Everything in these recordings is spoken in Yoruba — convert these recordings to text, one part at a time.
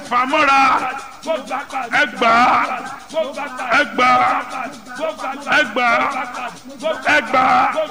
fàmọ́ra ẹgbà ẹgbà ẹgbà ẹgbà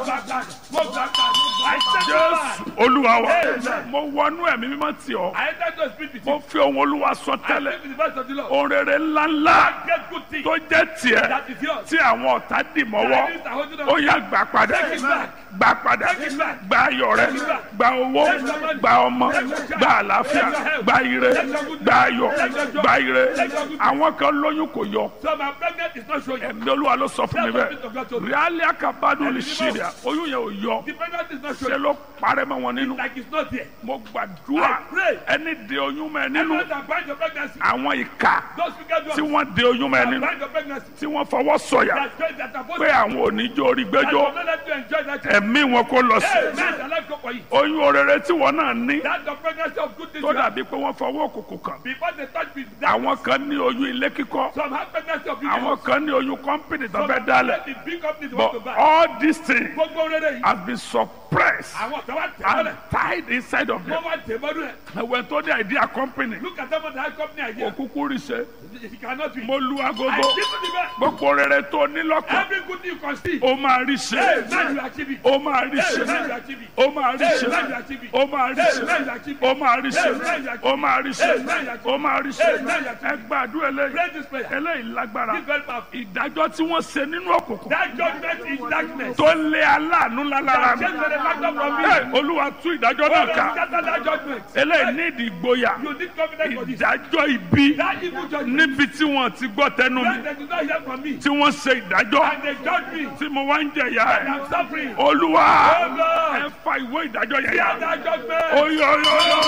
jésù olúwa wa mo wọnú ẹ̀mí mímọ́ tì ọ́ I enter to speak with mo you. fi ohun olúwa sọ I tẹ́lẹ̀ speak with the voice of the Lord. ohun rere ńláńlá Get good things tó jẹ́ tiẹ̀ that is yours. tí àwọn ọ̀tá dì mọ́wọ́ That is the holding ó of yá gbà padà Take it back. gbà padà Take it back. gba ayọ̀ rẹ Take it back. gba owó Take your money. gba ọmọ Take your child. gba àlàáfíà Take your health. gba ire Take your good gba ayọ̀ Take your joy. gba ire Take your good àwọn kan lóyún kò yọ So my pregnant is not showing. ẹ̀mí olúwa ló sọ fún mi That's what bẹ́ẹ̀ God told me. ríálí àkàbádùn lè Ẹ̀mí ṣe mímọ́. rẹ̀ oyún yẹn ò yọ The pregnant is not ṣe showing. ló parẹ́ mọ́ wọn nínú Like it's not there. mo gbàdúrà I pray. ẹni de oyún mọ́ ẹ nínú Everyone that binds your pregnancy. àwọn ìka Those wicked tí ones wọ́n de oyún mọ́ ẹ that nínú bind your pregnancy. tí wọ́n fọwọ́ sọ̀yà That pray that are both pé àwọn oníjó orí that gbẹ́jọ́ will not let you enjoy that child. ẹ̀mí wọn kò lọ sí Hey, man, the life go for you. oyún orere tí wọn náà ní That's the pregnancy of good things. tó you have. dàbí pé wọ́n fọwọ́ òkùnkùn kàn Before they touch me, that àwọn kan ní oyún ilé kíkọ́ some have pregnancy of àwọn beauty. kan ní oyún kọ́mpìnì tó Some fẹ́ have dálẹ̀ the big companies want to but buy. all these things Gbogbo rere yìí. have been suppressed Àwọn tó wá tẹ̀ and mọ́lẹ̀. tied inside of them Wọ́n wá tẹ̀ mọ́lẹ̀. ẹ̀wẹ̀ tó ní idea company Look at someone that has company idea. òkúkú rí ṣe If you cannot do it. mo lu I agogo give you the best. gbogbo rere tó ní lọ́kàn Every good thing you can see. ó máa rí Hey, ṣe man, you achieve it. ó máa rí Hey, ṣe man, you achieve it. ó máa rí Hey, ṣe man, you achieve it. ó máa rí Hey, ṣe man, you achieve it. ó máa rí ṣe Hey, man, you achieve ó máa rí ṣe Hey, man, you achieve ó máa rí ṣe Hey, man, you achieve ẹ gbàdúrà eléyìí Pray this prayer. eléyìí lágbára This very powerful. ìdájọ́ tí wọ́n ṣe nínú òkùnkùn That judgment is darkness. tó lé aláàánú lálára mi Change the factor from me. Hey, olúwa tú ìdájọ́ náà God ká has scattered that judgment. eléyìí ní ìdí ìgboyà You need confidence for this. ìdájọ́ ibi That evil judgment. níbi tí wọ́n ti gbọ́ tẹnu mi When they did not hear from me. tí wọ́n ṣe ìdájọ́ And they judge me. tí mo wá ń jẹ̀yà And ẹ̀ I'm suffering. olúwa Oh, Lord. ẹ fa ìwé ìdájọ́ yẹn Hear yá that judgment. oyè oyè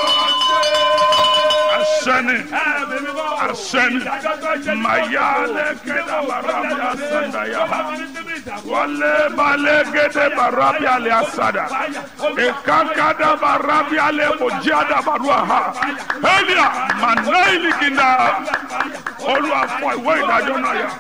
oyè asẹ́ni asẹ́ni mayale kẹ́dà barabi asanda yaba wale bale gede barabi ale asada ekankada barabi ale mojada barua ha elia manaili kinda olúwa fọ ìwé ìdájọ́ náà yá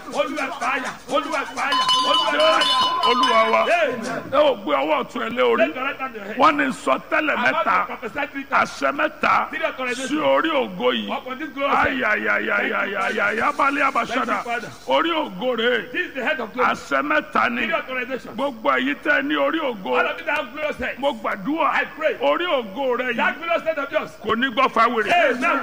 olúwa wa ẹ ò gbé ọwọ́ ọ̀tún ẹ lé orí wọ́n ní sọ tẹ́lẹ̀ mẹ́ta àṣẹ mẹ́ta sí orí ògo yìí ayayayayayaya balẹ̀ abasada orí ògo rẹ̀ àṣẹ mẹ́ta ni gbogbo èyí tẹ́ ní orí ògo mo gbàdúrà orí ògo rẹ̀ yìí kò ní gbọ́ fáwèrè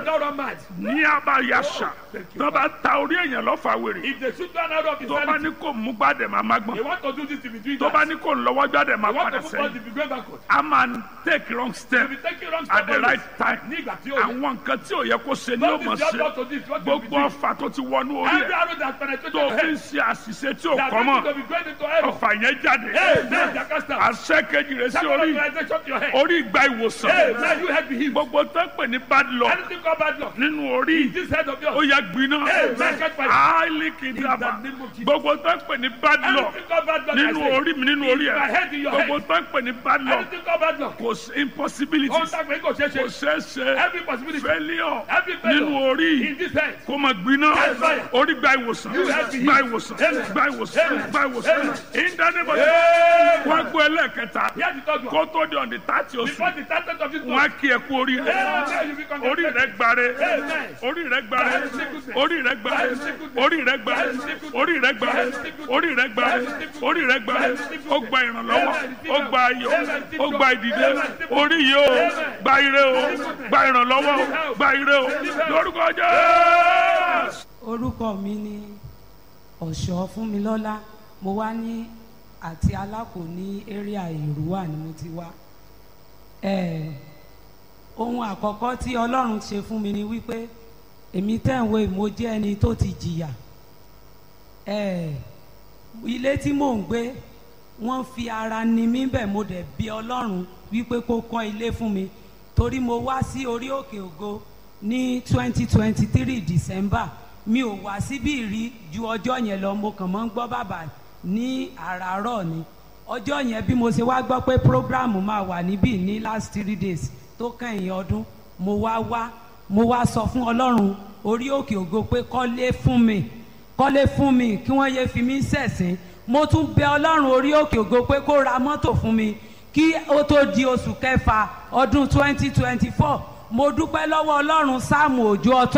ní abayasa tó bá ta orí èèyàn lọ fáwèrè If they shoot one out of his tó bá ní kò mú gbàdẹ̀ máa má they gbọ́n want to do this in between tó bá ní kò ń lọ́wọ́ gbàdẹ̀ máa They want padà to put us sẹ́yìn if we go backward. a máa ń take wrong step If we take it wrong at the step right time ní ìgbà tí ó yẹ. àwọn nǹkan tí ò yẹ kó ṣe ni ó Don't mọ̀ be just ṣe not to this, what you gbogbo be doing. ọfà tó ti wọnú orí Every ẹ̀ arrow that penetrated tó your fi ń head, ṣe àṣìṣe tí ò that kọ́ going mọ́ to be going into heaven. ọfà yẹn jáde Hey, man, Jacasta. àṣẹ kejì rẹ̀ sí Second orí organization to your head. orí ìgbà ìwòsàn Hey, man, you head be healed. gbogbo tó ń pè ní bad luck Anything called bad luck. nínú orí This head of ó yours. yẹ gbiná Hey, man, catch fire. áálí kìdàbà In the name of Jesus. gbogbo tó ń pè ní bad luck Anything called bad luck. I nínú say. orí mi nínú orí In my head, in ẹ̀ your gbogbo head. tó ń pè ní bad luck Anything called bad luck. kò sí impossibility Ohun tá a pè é kò ṣeé kò ṣe. ṣeé ṣe Every possibility. failure Every failure. nínú orí In this head. kó máa gbiná Yes, fire. orí gba ìwòsàn You have been gba healed. ìwòsàn Amen. gba ìwòsàn Amen. gba ìwòsàn Amen. ìdánimọ̀ Amen. wọ́n gbọ́ ẹlẹ́ẹ̀kẹta Here's the third one. kó tó di ọ̀dì tààtì oṣù Before the started of this wọ́n á month. kí ẹ kú orí rẹ Amen. You be orí congratulated. rẹ gbare Amen. orí rẹ gbare That is sickness. orí rẹ gbare That is sickness. orí rẹ gbare That is sickness. orí rẹ gbare That is sickness. orí rẹ gbare That is sickness. orí rẹ gbare That is sickness. ó gba ìrànlọ́wọ́ Amen. ó gba ayọ̀ Amen. ó gba ìdìde Amen. orí yìí ó Amen. gba ire ó gba ìrànlọ́wọ́ ó gba ire ó lórúkọ Jésù. orúkọ mi ni ọ̀ṣọ́ fúnmilọ́lá mo wá ní àti alákò ní area ìrúwà ni mo ti wá Eh, ohun àkọ́kọ́ tí ọlọ́run ṣe fún mi ni wípé èmi tẹ̀ ń wo mo jẹ́ ẹni tó ti jìyà Eh, ilé tí mò ń gbé wọ́n fi ara ni mí bẹ̀ mo dẹ̀ bí ọlọ́run wípé kó kọ́ ilé fún mi torí mo wá sí orí òkè ògo ní twenty twenty three december mi ò wá síbí rí ju ọjọ́ yẹn lọ mo kàn mọ́ ń gbọ́ bàbá ní àràárọ̀ ni ọjọ́ yẹn bí mo ṣe wá gbọ́ pé program máa wà níbí ní last three days tó kẹ́yìn ọdún mo wá wá mo wá sọ fún ọlọ́run orí òkè ògo pé kọ́lé fún mi kọ́lé fún mi kí wọ́n yé fi mí ṣẹ̀sín mo tún bẹ ọlọ́run orí òkè ògo pé kó ra mọ́tò fún mi kí ó tó di oṣù kẹfà ọdún twenty twenty four mo dúpẹ́ lọ́wọ́ ọlọ́run sáàmù òjò ọtọ́.